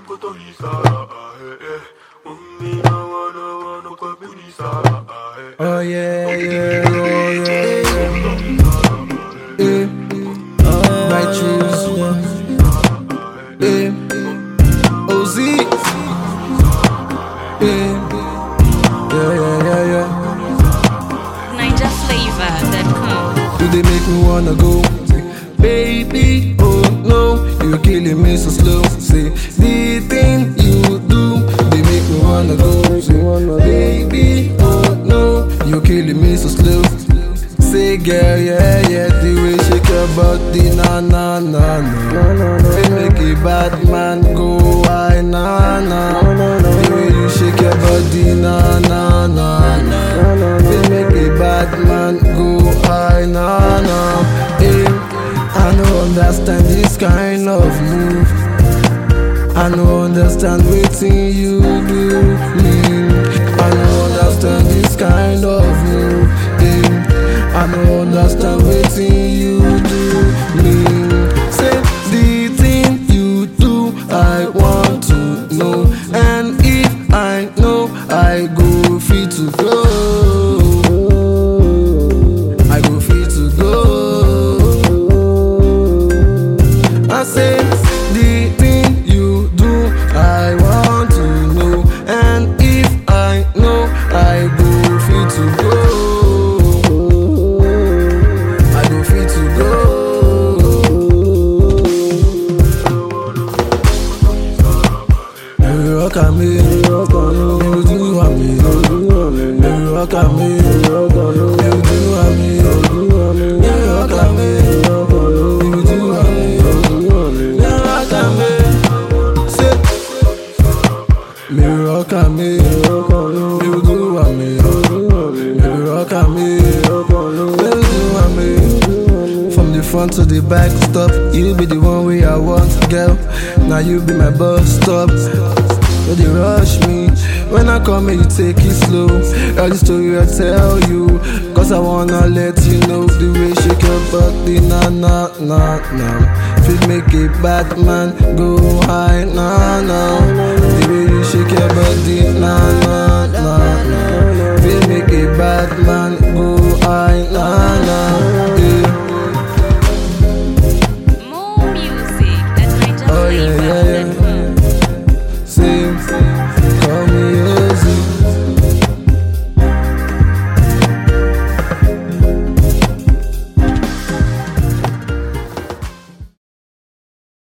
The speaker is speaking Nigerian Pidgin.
Oh yeah, yeah, oh yeah, yeah. yeah. Right shoes, yeah. yeah. OZ, yeah, yeah, yeah, yeah, yeah. NinjaFlavor.com. Do they make me wanna go? Say, baby, oh no, you're killing me so slow. Say, the thing you do, they make me wanna go. Say, baby, oh no, you're killing me so slow. Say, girl, yeah, yeah, the way you shake your body, na na na na. They make a bad man go high, na na. The way you shake your body, na na na na. They make a bad man go high, na na. Eh, I no understand this kind of move. I no understand wetin you do me. I no understand this kind of move. Eh, I no understand wetin you do me. Say the thing you do, I want to know, and if I know, I go fit to go. I go fit to go. I say the thing you do, I want to know, and if I know, I go fit to go. I go fit to go. You rock at me, you do at me, you rock at me, you do at me, you rock at me, you do at me, you rock at me. Say, me rock at me, you do at me, you rock at me, you do at me. From the front to the back, stop. You be the one way I want, girl. Now you be my bus stop. No they rush me When I come here you take it slow All the story I tell you Cause I wanna let you know The way shake your body na na na na Fit make a bad man go high na na The way you shake your body na na na na Fit make a bad man go high